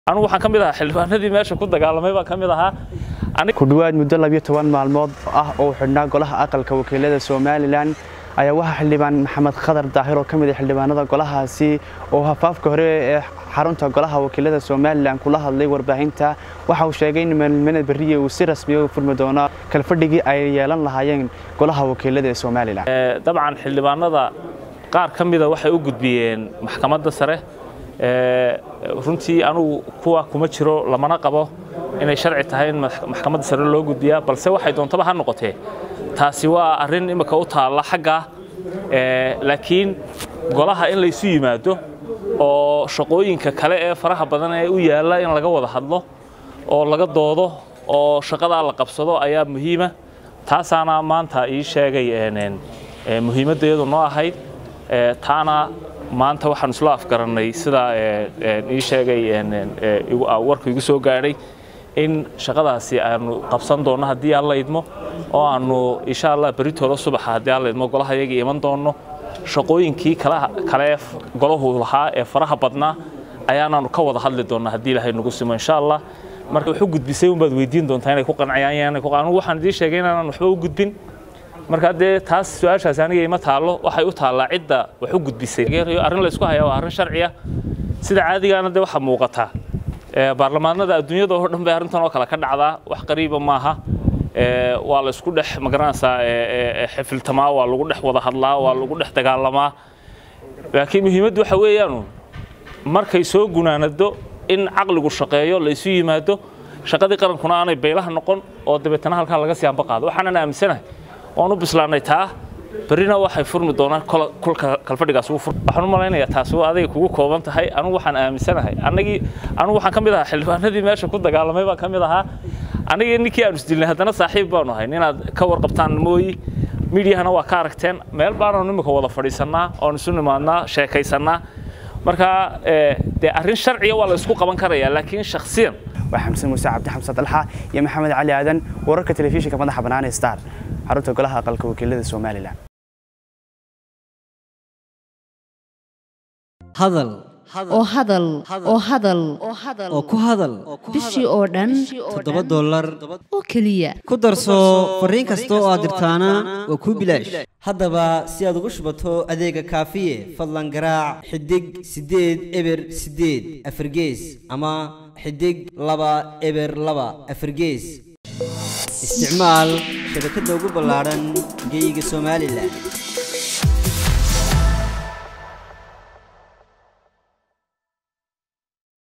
anugu waxaan ka mid ahaa xildhibaanadii meesha ku dagaalamay baan ka mid ahaa ku dhowaad muddo labiyo toban maalmood ah oo xidhnaa golaha aqalka wakiilada somalilan ayaa waxaa xildhibaan maxamed khadar daahir oo ka mid ah xildhibaanada golahaasi oo hafaafka hore ee xarunta golaha wakiilada somalilan kula hadlay warbaahinta waxa uu sheegay in maalmada beriye uu si rasmiya u furmi doono kalfadhigii ay yeelan lahaayeen golaha wakiilada ee somalilan dabcan xildhibaanada qaar ka mida waxay u gudbiyeen maxkamadda sare runtii anugu kuwa kuma jiro lamana qabo inay sharci tahay in maxkamadda sare loo gudbiyaa balse waxay doontaba ha noqotee taasi waa arrin imika u taalla xagga laakiin golaha in laysu yimaado oo shaqooyinka kale ee faraha badan ee u yaalla in laga wada hadlo oo laga doodo oo shaqadaa la qabsado ayaa muhiima taasaana maanta ii sheegay muhiimaddeedu noo ahayd taana maanta waxaan isla afgarannay sidaa ii sheegay warku igu soo gaadhay in shaqadaasi aanu qabsan doonno haddii aan la idmo oo aanu insha allah beritooda subaxa haddii aan la idmo golaha yagii iman doonno shaqooyinkii kale golahu lahaa ee faraha badnaa ayaanaanu ka wada hadli doonnaa haddii ilaahay nagu simo insha allah marka wuxuu gudbisay unbaad weydiin doontaa inay ku qancayaan anugu waxaan idiin sheegay inaanan waxba u gudbin marka dee taas su-aashaas aniga ima taallo waxay u taallaa cidda wax u gudbisay arrin la isku hayaa waa arrin sharciya sida caadigaana dee waxaa muuqataa baarlamaanada adduunyada oo dhan bay arrintan oo kale ka dhacdaa wax qariiba maaha waa la isku dhex magaranaysaa xifiltamaa waa lagu dhex wada hadlaa waa lagu dhex dagaalamaa laakiin muhiimaddu waxa weeyaanu markay soo gunaanado in caqligu shaqeeyo la isu yimaado shaqadii qarankuna aanay baylaha noqon oo dabeetana halkaa laga sii anba qaado waxaanan aaminsanahay waan u bislaanay taa berrina waxay furmi doonaan kolka kalfadhigaas ugu fur waxaan u malaynayaa taasi waa adiga kugu kooban tahay anugu waxaan aaminsanahay annagii anugu waxaan ka mid ahaa xildhibaanadii meesha ku dagaalamay baan ka mid ahaa anigii ninkii aanu isdilnay haddana saaxiib baanu ahayn inaad ka warqabtaan mooyi miidiyahana waa ka aragteen meel baanaanu imika wada fadhiisannaa oon isu nimaadnaa sheekaysannaa marka dee arrin sharciya waa la isku qaban karayaa laakiin shakhsiyan waa xamsan muuse cabdi xamsan dalxa iyo maxamed cali aadan wararka telefishinka madaxa bannaan ee star xarunta golaha aqalka wakiilada somalilan hadal oo hadal oo hadal oo ku hadal bishii oo dhan toddoba dollar oo keliya ku darso fariin kasta oo aad dirtaana waa kuu bilaash haddaba si aad ugu shubato adeega kaafiye fadlan garaac xidig siddeed eber siddeed afargees ama xidig laba eber laba afargees isticmaal shabakadda ugu ballaadhan geyga somalilan